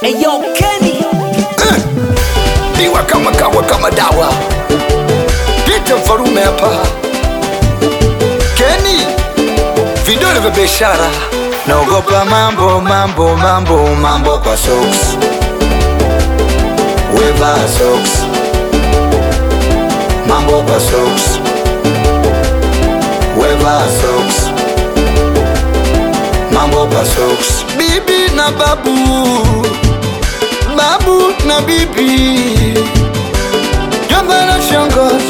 Eyo Kenny Diwa kama kawa kama dawa Pita mfarume hapa Kenny Vidole vya biashara Naogopa mambo mambo mambo mambo kwa socks Weva socks Mambo kwa socks Weva socks Mambo kwa socks Bibi na babu Babu na bibi Jomba na shangazi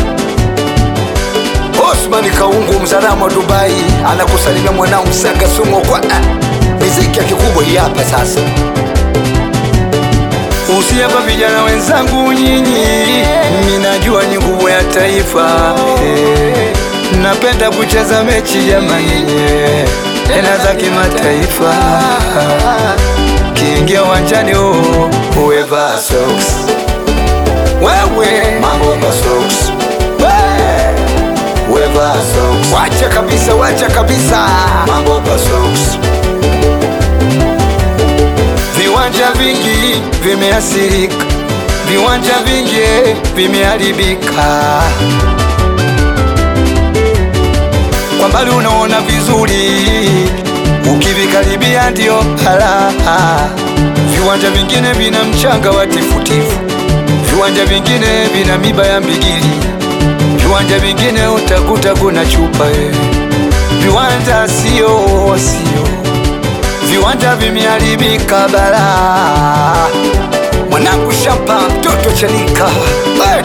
Osman Kaungu mzalamu wa Dubai anakusalimia mwanao Msanga Sumo kwa ah, miziki ya kikubwa hii hapa sasa. Usiapa vijana wenzangu nyinyi, minajua ni nguvu ya taifa eh. Napenda kucheza mechi jamani, eh, tena za kimataifa. Kiingia uwanjani oh, uweva socks wewe, mambo kwa socks Weva socks. Wacha kabisa, wacha kabisa mambo kwa socks. Viwanja vingi vimeathirika, viwanja vingi vimeharibika. Kwa mbali unaona vizuri, ukivikaribia ndio halaha. Viwanja vingine vina mchanga wa tifutifu, viwanja vingine vina miba ya mbigili viwanja vingine utakuta kuna chupa eh. Viwanja sio sio, viwanja vimeharibika bara. Mwanangu shamba mtoto chanika hey!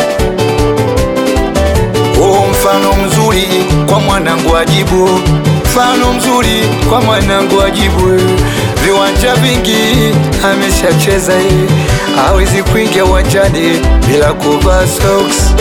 Oh, mfano mzuri kwa mwanangu ajibu, mfano mzuri kwa mwanangu ajibu. eh. Viwanja vingi ameshacheza eh, hawezi kuingia uwanjani bila kuvaa socks.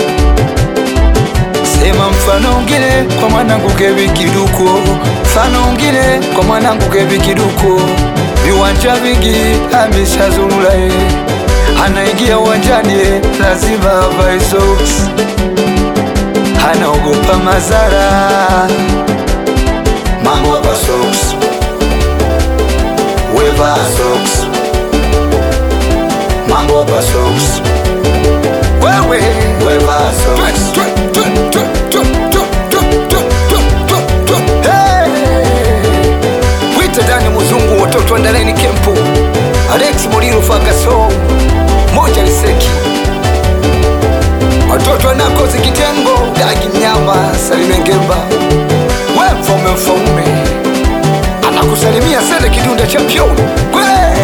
Sema mfano ungine kwa mwanangu Kevi Kiduko, mfano ungine kwa mwanangu Kevi Kiduko. Viwanja vingi ameshazurura eh, anaingia uwanjani eh, lazima avae socks, anaogopa madhara. Mambo kwa socks, weva socks, mambo kwa socks, wewe weva socks. Wita Dani Muzungu, watoto andaleni kempu, Alex Muliro Fagaso, moja Liseki, watoto wanakozi kitengo, Dagi Mnyama, Salime Ngemba, we mfaume mfaume, anakusalimia Sele Kidunda champion, kwe